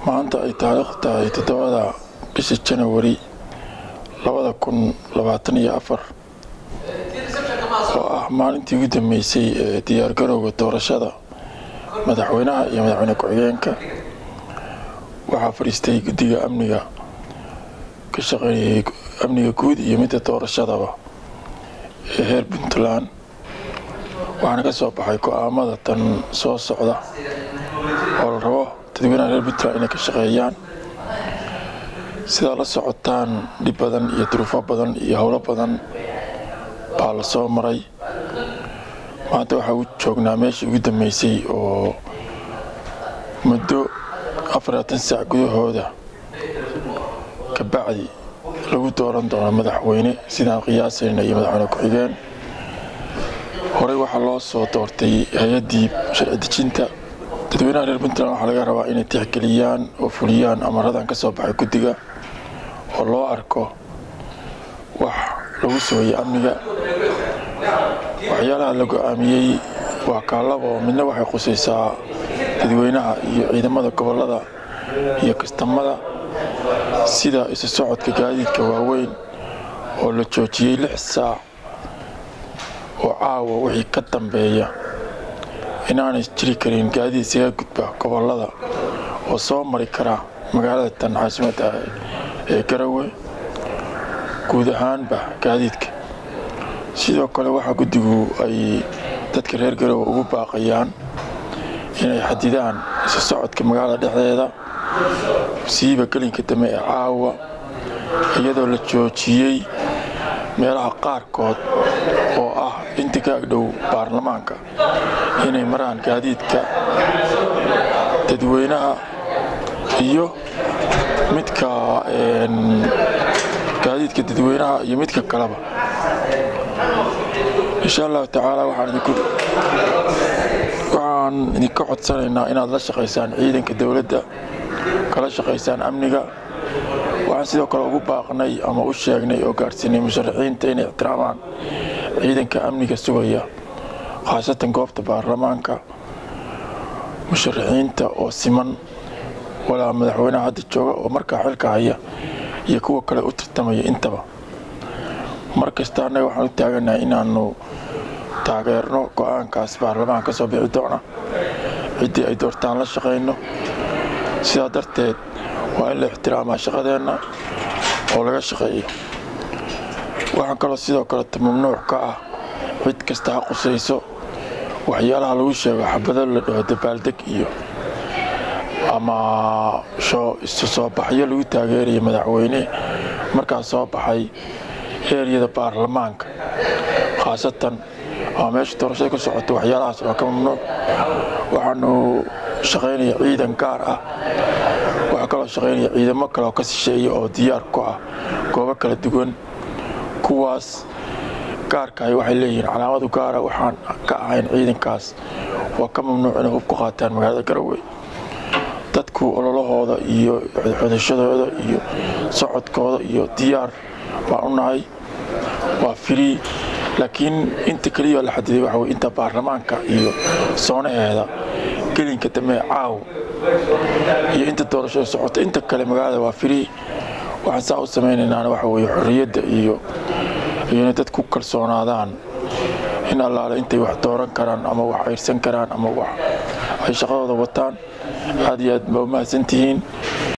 maanta ay taariikh tahay toddobada bisha janawari labada kun labaatan iyo afar oo ah maalintii ugu dambeysay ee diyaargarowga doorashada madaxweynaha iyo madaxweyne ku-xigeenka waxaa fadhiistay guddiga amniga ka shaqeynayay amniga guud iyo midda doorashadaba ee heer puntland waxaana ka soo baxay go-aamada tan soo socda oo la rabo dadweynaha reer puntland inay ka shaqeeyaan sidaa la socotaan dhib badan iyo duruufo badan iyo howlo badan baa la soo maray maanta waxaa u joognaa meeshii ugu dambeysay oo muddo afaratan saac gudahooda ka bacdi lagu dooran doono madaxweyne sidaan qiyaasayna iyo madaxweyne ku-xigeen horey waxaa loo soo doortay hay-addii sharci dejinta dadweynaha reer puntland waxaa laga rabaa inay tixgeliyaan oo fuliyaan amaradan ka soo baxay guddiga oo loo arko wax lagu sugayay amniga waxyaalaha la go-aamiyey waa kaalaba oo midna waxay qusaysaa dadweynaha iyo ciidamada gobollada iyo kastamada sida isu socodka gaadiidka waaweyn oo la joojiyey lix saac oo caawa wixii ka dambeeya inaanay jiri karin gaadiid isaga gudba gobollada oo soo mari kara magaalada tan caasimadda ee garawe guud ahaanba gaadiidka sidoo kale waxaa guddigu ay dadka reer garowe ugu baaqayaan inay xadidaan isu socodka magaalada dhexdeeda siiba gelinka dambe ee caawa iyadoo la joojiyey meelaha qaarkood oo ah inta ka agdhow baarlamaanka inay maraan gaadiidka dadweynaha iyo midka gaadiidka dadweynaha iyo midka kaleba insha allahu tacaala waxaan idinka codsanaynaa inaad la shaqaysaan ciidanka dowladda kala shaqaysaan amniga waxaan sidoo kale ugu baaqnay ama u sheegnay oo gaadhsiinay musharaxiinta inay ixtiraamaan ciidanka amniga sugaya khaasatan goobta baarlamaanka musharaxiinta oo siman walaa madaxweynaha hadda jooga oo markaa xilka haya iyo kuwa kale u tartamaya intaba mar kasta annaga waxaan u taaganahay inaanu taageerno go-aankaas baarlamaanka ka soo bixi doona ciddii ay doortaan la shaqayno sidaa darteed waa in la ixtiraamaa shaqadeenna oo laga shaqeeyo waxaan kaloo sidoo kaleto mamnuuc ka ah cid kasta ha qusayso waxyaalaha lagu sheego xabado la dhaho dabaaldeg iyo ama isu soo baxyo lagu taageeraya madaxweyne markaas soo baxay eeriyada baarlamaanka khaasatan ama meesha doorashada ka socota waxyaalahaas waa ka mamnuuc waxaanu shaqaynaya ciidan gaar ah waxaa kaloo shaqaynaya ciidamo kale oo ka sisheeya oo diyaar ku ah goobo kala duwan kuwaas gaarkahay waxay leeyihiin calaamadu gaara waxaan ka ahayn ciidankaas waa ka mamnuuc inay hub ku qaataan magaalada garowe dadku ololahooda iyo xodashadooda iyo socodkooda iyo diyaar baan u nahay waa free laakiin inta keliya la xadiday waxa wey inta baarlamaanka iyo soonaheeda gelinka dambe caaw iyo inta doorashada socota inta kale magaalada waa free waxaan saa u samaynaynaan waxa weye xorriyadda iyo iyona dad ku kalsoonaadaan in allaale intay wax dooran karaan ama wax ayrsan karaan ama wax ay shaqadooda wataan aad iyo aad baa u mahadsantihiin